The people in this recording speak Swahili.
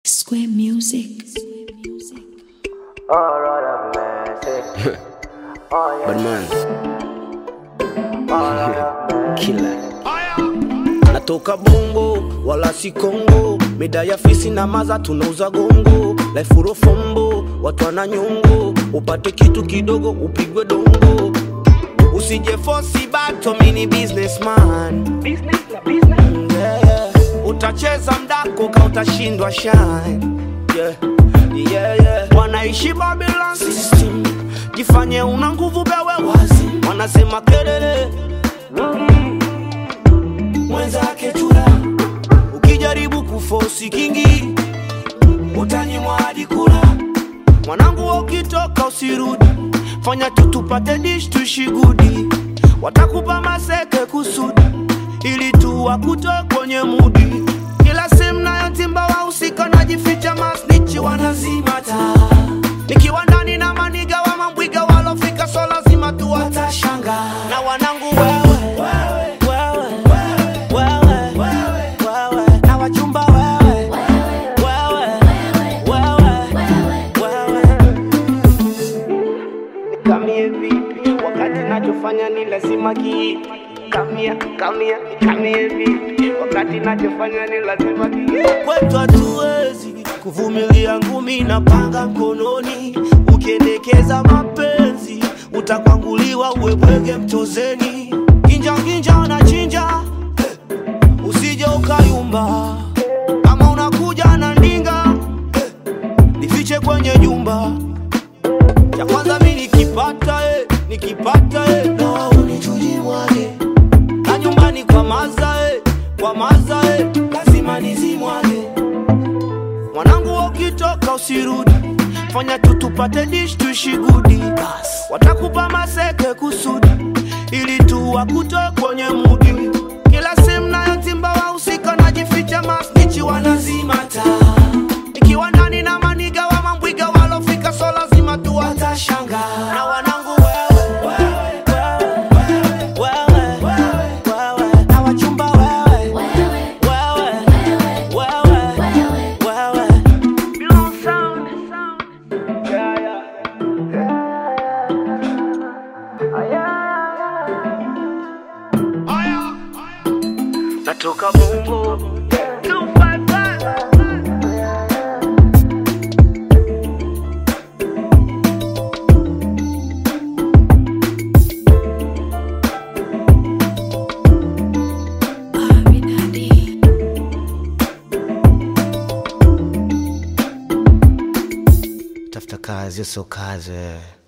Square Music. Badman kila natoka bongo wala si kongo mida ya fisi na maza tunauza gongo laifurofombo watu wana nyongo upate kitu kidogo upigwe dongo usije fosi bato mini businessman yeah, yeah. utacheza mdako ka utashindwa shine yeah. Yeah, yeah. wanaishi Babylon system jifanye una nguvu bewe wazi wanasema kelele mwenzake chura ukijaribu kufosi kingi utanyimwa hadi kula mwanangu wa ukitoka usirudi fanya tu tupate dish tushigudi watakupa maseke kusudi ili tu wakutoe kwenye mudi kila sehemu nayotimba wahusika najificha masnichi wanazima taa nikiwa ndani na maniga wa mambwiga walofika so lazima tu watashanga na wanangu wewe wewe wewe wewe na wachumba wewe wewe wewe wewe nikamie vipi wakati nachofanya ni lazima ki kamia kamia nikamie vipi wakati nachofanya ni lazima ki kwetu hatuwezi kuvumilia ngumi na panga mkononi ukiendekeza mapenzi utakwanguliwa uwebwege mchozeni ginja ginja na chinja eh, usije ukayumba kama unakuja na ndinga eh, nifiche kwenye jumba cha kwanza mi nikipata eh, nikipata eh, na unichuji mwage na nyumbani kwa maza eh, kwa maza eh, lazima nizimwage mwanangu wa ukitoka usirudi fanya tu tupate dish tushigudi watakupa maseke kusudi ili tu wakutoe kwenye mudi kila sehemu nayotimba wahusika najificha masnichi wanazima taa ikiwa ndani na maniga wa mambwiga walofika so lazima tu watashanga na wanangu wewe wewe wewe wewe na wachumba wewe wewe wewe wewe Yeah, yeah. natoka bongo Aminadi. tafuta kazi sio kazi